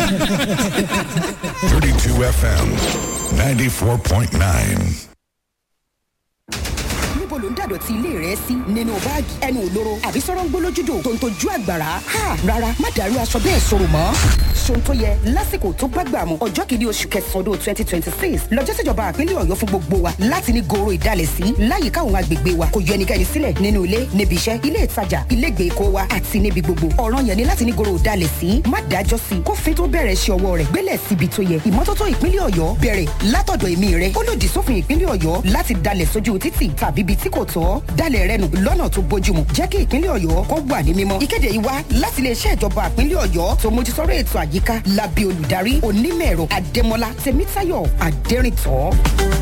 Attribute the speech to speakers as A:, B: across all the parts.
A: 32 FM 94.9.
B: níbo ló ń dàdọ̀tí ilé rẹ sí nínú báàgì ẹnu òlóró àbí sọ̀rọ̀ ń gbólójúdò tó ń tojú àgbàrá ha rárá má dàrú aṣọ bẹ́ẹ̀ sọ̀rọ̀ mọ́ ṣohun tó yẹ lásìkò tó bá gbà mú ọjọ́ kìíní oṣù kẹsàn-án ọdún twenty twenty six lọ́jọ́ síjọba àpínlẹ̀ ọ̀yọ́ fún gbogbo wa láti ní goro ìdálẹ̀ sí láyìíká àwọn agbègbè wa kò yọ ẹnikẹ́ni sílẹ̀ nínú ilé níbi iṣẹ́ ilé ìtajà ilé ìgbèkó wa àti níbi gbogbo ọ̀ràn yẹn ni láti ní goro ìdálẹ̀ sí má dájọ́ sí kófin tó bẹ̀rẹ̀ ṣe ọwọ́ rẹ̀ gbélẹ̀ síbi tó yẹ ìmọ́tótó ìpínlẹ̀ ọ̀yọ́ bẹ̀rẹ̀ látọ̀dọ̀ èmi rẹ̀ ó lòdì sófin ìpínlẹ̀ ọ̀yọ́ láti dalẹ̀ sójú títì tàbí ibi tí kò tọ́ dalẹ̀ rẹ nù lọ́nà tó bójúmu jẹ́ kí ìpínlẹ̀ ọ̀yọ́ kó wà ní mímọ́. ìkéde yìí wá láti iléeṣẹ́ ìjọba ìpínlẹ̀ ọ̀yọ́ tó mójútóró ètò àyíká lábẹ́ olùdarí onímọ̀-ẹ̀rọ adémọlá tèmítáyọ̀ adẹ́rìntọ́.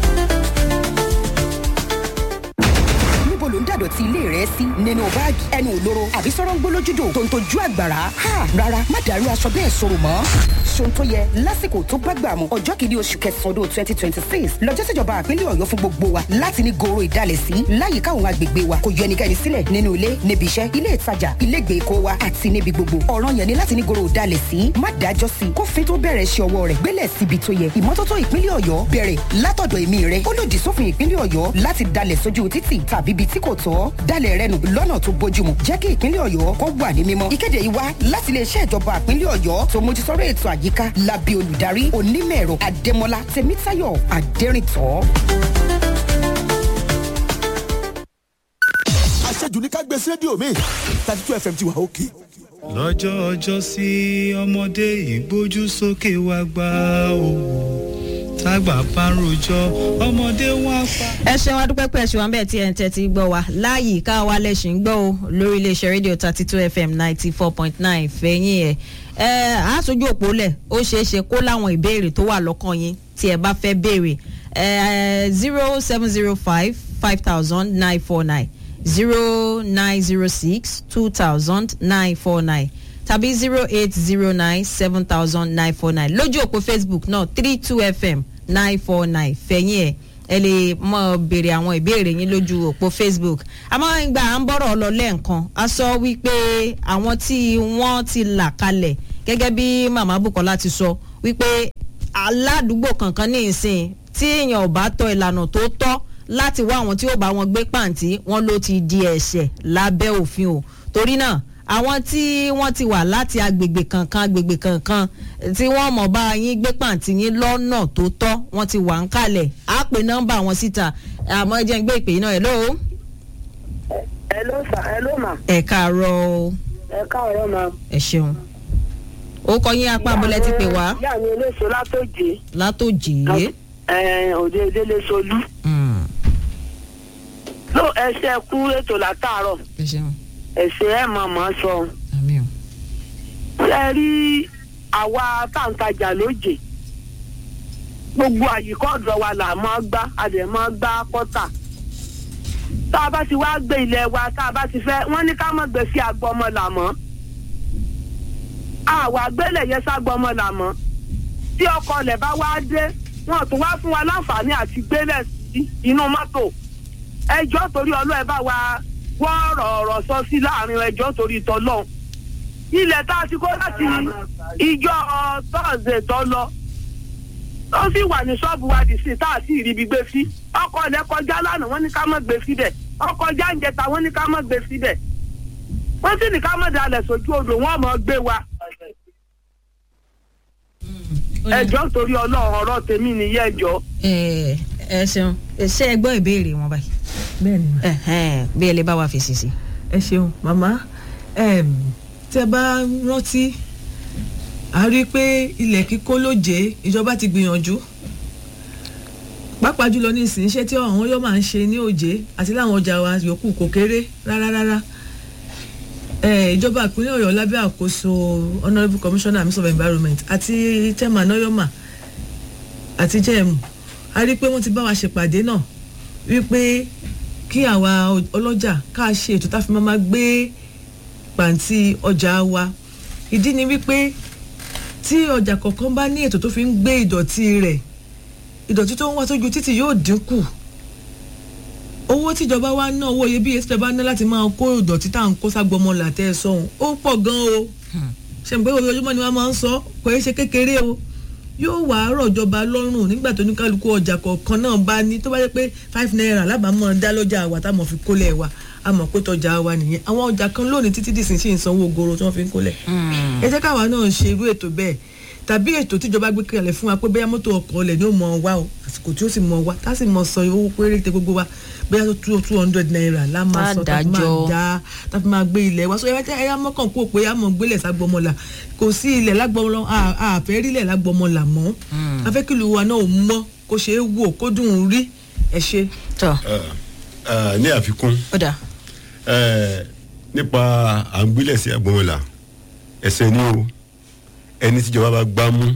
B: níbo ló ń dàdọ̀tí ilé rẹ sí nínú báàgì ẹnu òlóró àbí sọ̀rọ̀ ń gbólójúdò tó ń tojú àgbàrá ha rárá má dàrú aṣọ bẹ́ẹ̀ sọ̀rọ̀ mọ́ ṣohun tó yẹ lásìkò tó bá gbà mú ọjọ́ kìíní oṣù kẹsàn-án ọdún twenty twenty six lọ́jọ́ síjọba àpínlẹ̀ ọ̀yọ́ fún gbogbo wa láti ní goro ìdálẹ̀ sí láyìíká àwọn agbègbè wa kò yọ ẹnikẹ́ni sílẹ̀ nínú ilé níbi iṣẹ́ ilé ìtajà ilé ìgbèkó wa àti níbi gbogbo ọ̀ràn yẹn ni láti ní goro ìdálẹ̀ sí má dájọ́ sí kófin tó bẹ̀rẹ̀ ṣe ọwọ́ rẹ̀ gbélẹ̀ síbi tó yẹ ìmọ́tótó ìpínlẹ̀ ọ̀yọ́ bẹ̀rẹ̀ látọ̀dọ̀ èmi rẹ̀ ó lòdì sófin ìpínlẹ̀ ọ̀yọ́ láti dalẹ̀ sójú títì tàbí ibi tí kò tọ́ dalẹ̀ rẹ nù lọ́nà tó bójúmu jẹ́ kí ìpínlẹ̀ ọ̀yọ́ kó wà ní mímọ́. ìkéde yìí wá láti iléeṣẹ́ ìjọba ìpínlẹ̀ ọ̀yọ́ tó mójútóró ètò àyíká lábẹ́ olùdarí onímọ̀-ẹ̀rọ adémọlá tèmítáyọ̀ adẹ́rìntọ́.
C: àṣejù ní ká gbé sí rédíò mi thirty two fm ti wà òkè.
D: lọ́jọ́ ọjọ́ sí ọmọdé ìgbójú sókè wá gbá òwò tágbà bá ń rojọ́ ọmọdé wá pa.
E: ẹ ṣeun adúpẹ́ pé ẹ̀ṣin wa bẹ́ẹ̀ tí ẹ̀ ń tẹ́tí gbọ́ wa láàyè ká wa lẹ́sìn gbọ́ o lórí iléeṣẹ́ rédíò thirty two fm ninety four point nine fẹ̀yìn ẹ̀ ẹ̀ àásójú òpó lẹ̀ ó ṣeé ṣe kó láwọn ìbéèrè tó wà lọ́kàn yín tí ẹ bá fẹ́ béèrè zero seven zero five five thousand nine four nine zero nine zero six two thousand nine four nine tàbí zero eight zero nine seven thousand nine four nine lójú òpó facebook náà three two fm nine four nine fẹ̀yìn ẹ̀ ẹ lè mọ béèrè àwọn ìbéèrè yín lójú òpó facebook àmọ́ ìgbà à ń bọ̀rọ̀ lọ lẹ́ẹ̀kan a sọ wípé àwọn tí wọ́n ti là kalẹ̀ gẹ́gẹ́ bí màmá bukola ti sọ wípé aládùúgbò kankan ní ìsìn tí èèyàn ò bá tọ ìlànà tó tọ́ láti wá àwọn tí ó bá wọn gbé pàǹtí wọn ló ti di ẹ̀ṣẹ̀ lábẹ́ òfin o torí náà àwọn tí wọ́n ti wà láti agbègbè kankan agbègbè kankan tí wọ́n mọ̀ bá yín gbé pàǹtí yín lọ́nà tó tọ́ wọ́n ti wà ń kalẹ̀ á pè nọ́mbà wọn síta àmọ́ ẹ jẹ́ ń gbé ìpè náà ẹ̀ lóo.
F: ẹ ló sà ẹ ló mà
E: ẹ káàárọ̀ o
F: ẹ káàárọ̀ mà.
E: ẹ ṣeun ó kọ yín apá abúlé ti pè wá
F: ìyá mi eléso látòjé
E: látòjì
F: ẹ òde délé solú. ló ẹsẹ kú ètò látàárọ̀
E: ẹ ṣeun
F: ẹsẹ ẹ mọ̀ mọ́ sọ.
E: àmì o
F: ṣe rí àwa táǹtajà lóje gbogbo àyíkọ́ ọ̀dọ̀ wa là máa gbá a dẹ̀ máa gbá kọ́tà tá a bá ti wá gbé ilẹ̀ wa tá a bá ti fẹ́ wọ́n ní ká má gbé sí agbọmọ làmọ́ àwa gbélé yẹn ságbọmọ làmọ́ tí ọkọ ọlẹ̀ bá wá dé wọn tún wá fún wa láǹfààní àti gbélé sí inú mọ́tò ẹjọ́ torí ọlọ́ ẹ bá wa wọ́n ọ̀rọ̀ ọ̀rọ̀ sọ sí láàrin ẹjọ́ torí tọ́lọ́ ilẹ̀ tá a ti kó láti ìjọ tọ́sídẹ̀ẹ́ tó lọ ó sì wà ní ṣọ́ọ̀bù wa dì sí tá a sì rí ibi gbé sí ọkọ̀ ọ̀lẹ́ kọjá lánàá wọ́n ní ká má gbé síbẹ̀ ọkọ̀ jáǹjẹta wọ́n ní ká má gbé síbẹ̀ wọ́n sì ní ká má dalẹ̀ sójú odò wọ́n mọ̀ gbé wa ẹjọ́ torí ọlọ́run ọ̀rọ̀ tèmi nìyẹn ẹjọ́.
E: ẹ ẹ ṣeun ṣé ẹ gbọ́ ìbéèrè wọn báyìí
G: bẹ́ẹ̀ni ma
E: Ẹhẹ́n, bí ẹ lè bá wa fèsì sí.
G: ẹ ṣeun màmá em, tẹ bá rántí a rí i pé ilẹ̀ kíkó lóje ìjọba ti gbìyànjú pàápàá jùlọ ní ìsìn iṣẹ́ tí àwọn yóò máa ń ṣe ní òjé àti láwọn ọjà wa yòókù kò kéré rárá rárá Eh, ìjọba ìpínlẹ̀ ọ̀yọ́ lábẹ́ àkóso honourable commissioner minister of environment àti chairman oyoma àti jẹ́ẹ̀mù a rí i pé wọ́n ti bá wa ṣèpàdé náà wípé kí àwa ọlọ́jà ká ṣe ètò tá a fi máa máa gbé pàǹtí ọjà wa ìdí ni wípé tí ọjà kọ̀ọ̀kan bá ní ètò tó fi ń gbé ìdọ̀tí rẹ̀ ìdọ̀tí tó ń wá sójú títì yóò dínkù owó tíjọba wa ná owó iyebíye tíjọba ná láti máa kó ìdọ̀tí tá à ń kó ságbọmọ làtẹ́ sọ̀hún ó pọ̀ gan o ṣe pé ojoojúmọ́ ni wọ́n máa ń sọ kò é ṣe kékeré o yóò wá rọ̀jọba lọ́rùn nígbà tó ní kálukú ọjà kọ̀ọ̀kan náà bá ní tó bá yẹ pé five naira lábàámọ̀ dá lọ́jà wa táwọn fi kólẹ̀ wa a mọ̀ pé tọjà wa nìyẹn àwọn ọjà kan lónìí títí dìsín sí ìsanwó goro tí wọ́n fi ń kólẹ̀ ẹ jẹ́ káwa náà ṣe irú ètò bẹ́ẹ̀ tàbí ètò tíjọba gbé kalẹ̀ fún wa pé bóyá mọ́tò ọkọ̀ ọ̀lẹ̀ ni ó mọ̀ wá o àsìkò tí ó sì mọ̀ wá tá sì mọ̀ sọ owó péréte gbogbo wa bóyá tó two two hundred naira la máa sọ tá fi máa
E: Adájọ́.
G: dá tá fi máa gbé ilẹ̀ wa so ẹ yá mọ́kàn kó pé a mọ̀ gbélẹ̀ ságbọ́mọlà kò sí ilẹ̀ lágbọ́mọlà àfẹ́ rílẹ̀ lágbọ́mọlà mọ́ afẹ́kìlú wa náà ò mọ́ kó ṣe é wò kó dùn ún rí ẹ ṣe.
E: tọ
H: ní àfikún
E: ó dà
H: eh, nípa à ń gbélẹ̀ sí agbọ̀nmọ̀là ẹsẹ̀ ní o ẹni tíjọba bá gbá mú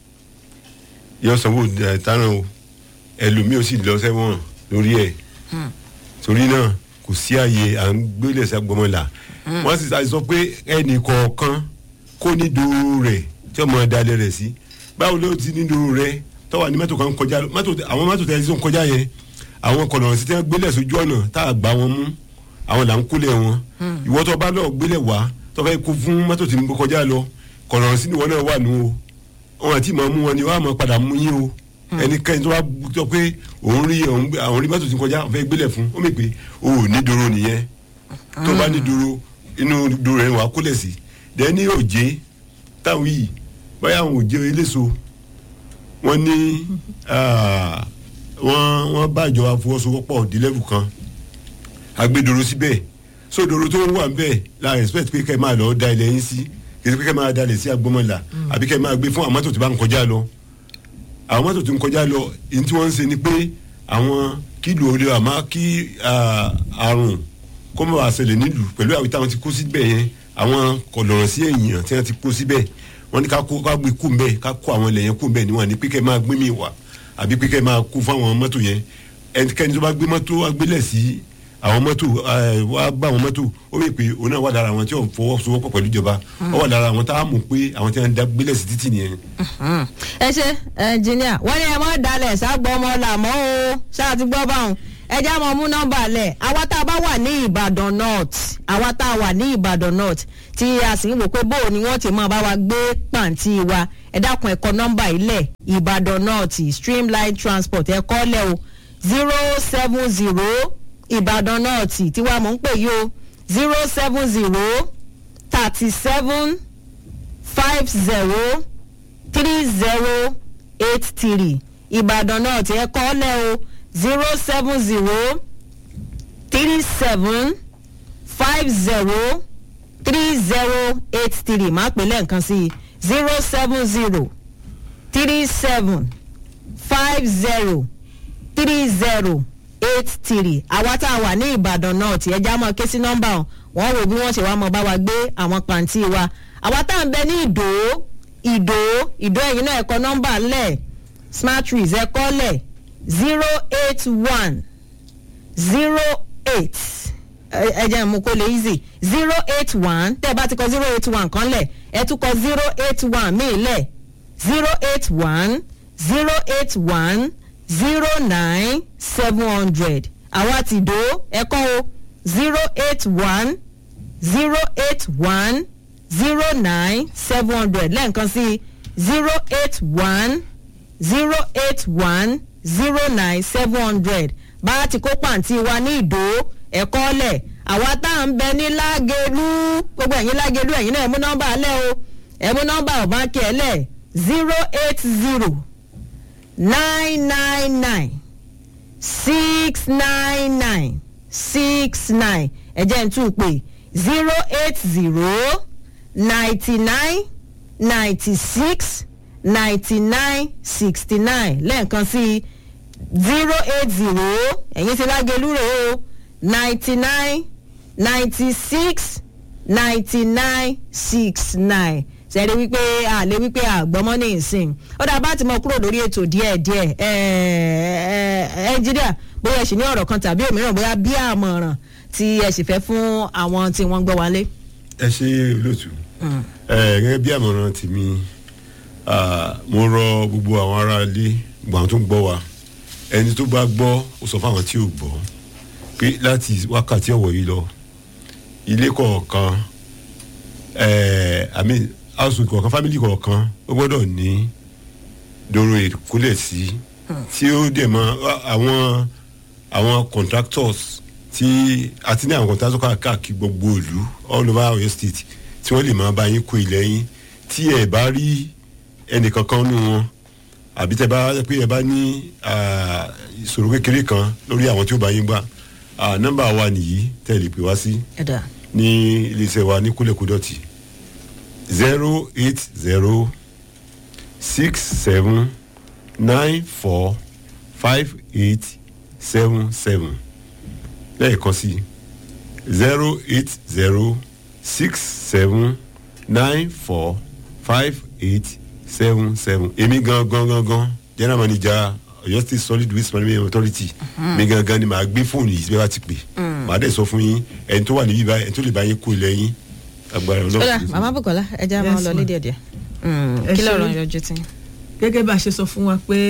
H: yọ sanwó eh, táràn o ẹlòmíì ó sì lọ sẹ́wọ̀n lórí ẹ̀ torí náà kò sí àyè à ń gbélẹ̀ sí agbọ̀nmọ̀là wọ́n sì sá- sọ pé ẹnì kọ̀ọ̀kan kó ní dòrò rẹ̀ tí ọmọ dalẹ̀ rẹ̀ sí báwo ló ti ní dòrò rẹ̀ tọ́wọ́ ní mọ́tò kan kọjá mọ́tò àwọn mọ́tò tẹ̀lé tó ń kọjá yẹn àwọn kọ̀nà sí tí wọ́n gbélẹ̀ sójú ọ̀nà tá a gbá wọn mú àwọn là ń kólẹ̀ wọn ìwọ tó bá lọ gbélẹ̀ wá tó fẹ́ kó fún mọ́tò tí ń bọ́ kọjá lọ kọ̀nà sí ni wọn náà wà nù o wọn àti ìmọ̀ mú wọn ni wọn á mọ̀ padà mú yín o ẹnikẹ́ni tó bá sọ pé òun rí òun gbé- àwọn rí mọ́tò tí ń kọjá òun fẹ́ gbélẹ̀ fún ó mì pé o ò ní dòrò nìyẹn tó bá ní dòrò inú dòrò yẹn wà á kólẹ̀ sí dẹ́ ní òjé táwọn yìí báyà àwọn òjé eléso wọ́n ní ah, wọ́n wọ́n bá ìjọba fọwọ́sowọ́pọ̀ dílẹ́bù kan agbẹdoro síbẹ̀ sódoro tó ń wà ń bẹ̀ la respect pé kẹ́ ẹ máa lọ da ilẹ̀ yín sí kì í ṣe pé kẹ́ ẹ máa dalẹ̀ sí agbọ́mọ̀là àbí kẹ́ ẹ máa gbé fún àwọn mọ́tò tó bá ń kọjá lọ àwọn mọ́tò tó ń kọjá lọ èyí tí wọ́n ń ṣe ni pé àwọn kílò orí àmọ́ kí ah, àrùn kó má bàa ṣẹlẹ̀ nílùú pẹ̀lú àwọn táwọn ti kó síbẹ̀ yẹn àwọn kọ̀lọ̀rọ̀ sí èèyàn tí wọ́n ti kó síbẹ̀ wọ́n ní ká kó ká gbé kú mbẹ́ ká kó àwọn ilẹ̀ yẹn kú mbẹ́ ni wọ́n ní pé kẹ́ ẹ máa gbé mi wá àbí pé kẹ́ ẹ máa kó fún àwọn mọ́tò yẹn ẹnikẹ́ni tó bá gbé mọ́tò wá gbélẹ̀ sí àwọn mọ́tò ẹ, wá bá àwọn mọ́tò ó wí pé òun náà wà lára àwọn tí ò fọwọ́sowọ́pọ̀ pẹ̀lú ìjọba ó wà lára àwọn tá a mọ̀ pé àwọn tí wọ́n dá gbélẹ̀ sí títì nìyẹn.
E: ẹ ṣe ẹnjìníà wọ́n ní ẹ mọ́ dalẹ̀ ságbọ́ ọmọ làmọ́ o ṣáà ti gbọ́ báwọn ẹ já mọ́ mú nọ́mbà lẹ̀ àwa tá a bá wà ní ìbàdàn north àwa tá a wà ní ìbàdàn north tí a sì ń wò pé bóò ni wọ́n ti máa bá wa gbé pàǹtí wa ẹ dákun ẹ̀kọ́ nọ́mbà ilẹ̀ ìbàdàn north streamline transport ẹ kọ́ lẹ̀ o zero seven zero ìbàdàn north tí wàá mọ̀ ń pè yí o zero seven zero thirty seven five zero three zero eight three ìbàdàn náà tí ẹ kọ́ lẹ́ o zero seven zero three seven five zero three zero eight three máa pè lẹ́ẹ̀kan sí i zero seven zero three seven five zero three zero eight three àwa tá a wà ní ìbàdàn náà tí ẹja mọ ké sí nọ́mbà wọn wọ́n wò bí wọ́n ṣe wá mọ bá wa gbé àwọn pàǹtí wa àwa tá à ń bẹ ní ìdó ìdó ìdó ẹ̀yìn náà ẹ̀kọ́ nọ́mbà ńlẹ̀ smart trees ẹ̀kọ́ lẹ̀ zero eight one zero eight ẹ jẹ́ mú kó lè easy zero eight one tẹ́ ẹ bá ti kọ zero eight one kan lẹ̀ ẹ tún kọ zero eight one míì lẹ̀ zero eight one zero eight one zero nine seven hundred àwa ti dó ẹ̀kọ́ o zero eight one zero eight one zero nine seven hundred lẹ́ẹ̀kan sí zero eight one zero eight one zero nine seven hundred bá a ti kó pàǹtí wa ní ìdó ẹ̀kọ́ lẹ̀ àwa tá à ń bẹ ní lágẹ̀lú gbogbo ẹ̀yin lágẹ̀lú ẹ̀yin náà ẹ̀ mú nọ́mbà lẹ̀ o ẹ̀ mú nọ́mbà ọ̀bánkì ẹ̀ lẹ̀ zero eight zero nine nine nine six nine nine six nine ẹ̀jẹ̀ ń tún pè zero eight zero ninety nine ninety six ninety nine sixty nine lẹ́ẹ̀kan sí zero eight zero ẹ̀yin ti lágẹ̀lú rẹ̀ o ninety nine ninety six ninety nine six nine sẹ́rí wípé àlẹ́ wípé àgbọ́mọ́ ní ìsìn ó dà bá ti mọ kúrò lórí ètò díẹ̀díẹ̀ ẹnjíríà bóyá ẹ sì ní ọ̀rọ̀ kan tàbí òmíràn bóyá bí àmọ̀ràn tí ẹ sì fẹ́ fún àwọn tí wọ́n gbọ́ wálé.
H: ẹ ṣe olóòtú ẹ gẹ́gẹ́ bí àmọ̀ràn tèmi ah, mo rọ gbogbo àwọn ará ilé gbogbo àwọn tó ń gbọ́ wa ẹni tó bá gbọ́ ó sọ fáwọn tí ò gbọ́ pé láti wákàtí ọ̀wọ̀ yìí lọ ilé kọ̀ọ̀kan ẹ̀ àmì household kọ̀ọ̀kan family kọ̀ọ̀kan ó gbọ́dọ̀ ní dòrò ìkólẹ̀ sí tí ó dẹ̀ mọ àwọn àwọn contractors tí àti ní àwọn contractors káàkiri gbogbo ìlú all over Oyo state tí wọ́n lè máa bá yín kó ilẹ̀ yín tí ẹ bá rí ẹnìkankan nù wọn àbí tẹ bá pé ẹ bá ní ah, ìṣòro kékeré kan lórí àwọn tí ó bá yín gbà ah, nọ́mbà wa nìyí tẹ́ lè pè wá sí
E: ẹ̀dá
H: ní iléeṣẹ́ wa ní kúlẹ̀kúdọ̀tì zero eight zero six seven nine four five eight seven seven lẹ́ẹ̀kan sí zero eight zero six seven nine four five eight seven seven èmi gangan gangan general manager Ọ̀yọ́ state solid waste management authority mi gangan ni màá gbé fóònù yìí bí wàá ti pè màá dẹ̀ sọ fún yín ẹni tó wà níbí báyìí ẹni tó lè bá yín kó ilẹ̀ yín agbára
E: ọ̀dà
H: ọlọ́run.
E: màmá Bùkọ́lá ẹja máa
G: Yes,
E: lọ
G: ma.
E: lédè díẹ̀
G: Ẹ
E: kí
G: ṣé.
E: lọ́rọ̀ yọjú tí.
G: gẹ́gẹ́ bá a ṣe sọ fún wa pé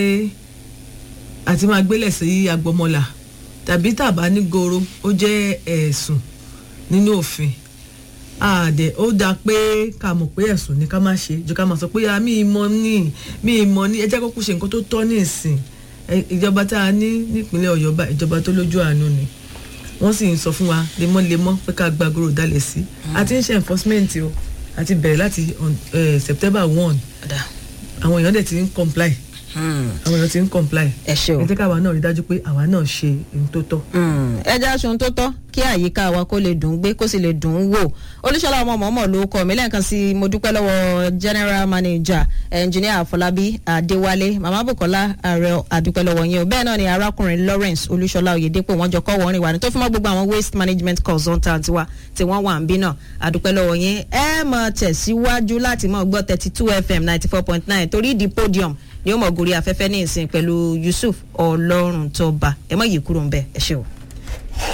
G: àti máa gbélẹ̀ sí agbọmọlà tàbí tàbá ní goro ó jẹ́ ẹ̀sùn nínú òfin àdẹ ó dáa pé ká mọ̀ pé ẹ̀sùn ni ká má ṣe jù ká máa sọ pé "Ah, mi ì mọ̀ ní mi ì mọ̀ ní ẹ jẹ́ kókó ṣe nǹkan tó tọ́ ní ìsìn Ẹ- ìjọba tá a ní nípínlẹ̀ ọ̀yọ́ bá ìjọba tó lójú àánú ni wọ́n sì ń sọ fún wa lemọ́lemọ́ pé ká gba goro dalẹ̀ sí àti ń ṣe enforcement o àti bẹ̀rẹ̀ láti on, eh, September one
E: ọ̀dà
G: àwọn èèyàn dẹ̀ ti ń comply àwọn èèyàn ti ń comply
E: ẹ ṣe o.
G: ẹ jẹ́ káwa náà rí dájú pé àwa náà ṣe ohun tó tọ́.
E: ẹja aṣọ tó tọ́ kí àyíká wa kó lè dùn ún gbé kó sì lè dùn ún wò olúṣọlá ọmọ mọ̀ọ́mọ̀ ló kọ́ mi lẹ́ẹ̀kan sí mo dúpẹ́ lọ́wọ́ general manager engineer afọlábí adéwálé mama bukola ààrẹ àdúpẹ́ lọ́wọ́ yín o bẹ́ẹ̀ náà ni arákùnrin lawrence olúṣọlá oyèdèpọ̀ wọ́n jọ kọ́ wọ́n rìn wá ní tó fún mọ́ gbogbo àwọn waste management consultant wa tí wọ́n wà ń bí náà àdúpẹ́ lọ́wọ́ yín ẹ mọ̀ tẹ̀síwájú láti mọ̀ gbọ́ thirty two fm ninety four point nine torí di podium ni ó mọ̀ gorí afẹ́fẹ́ ní ìsìn pẹ̀lú yusuf ọlọ́run tó bá ẹ mọ̀ yìí kúrò ń bẹ̀ ẹ ṣé o.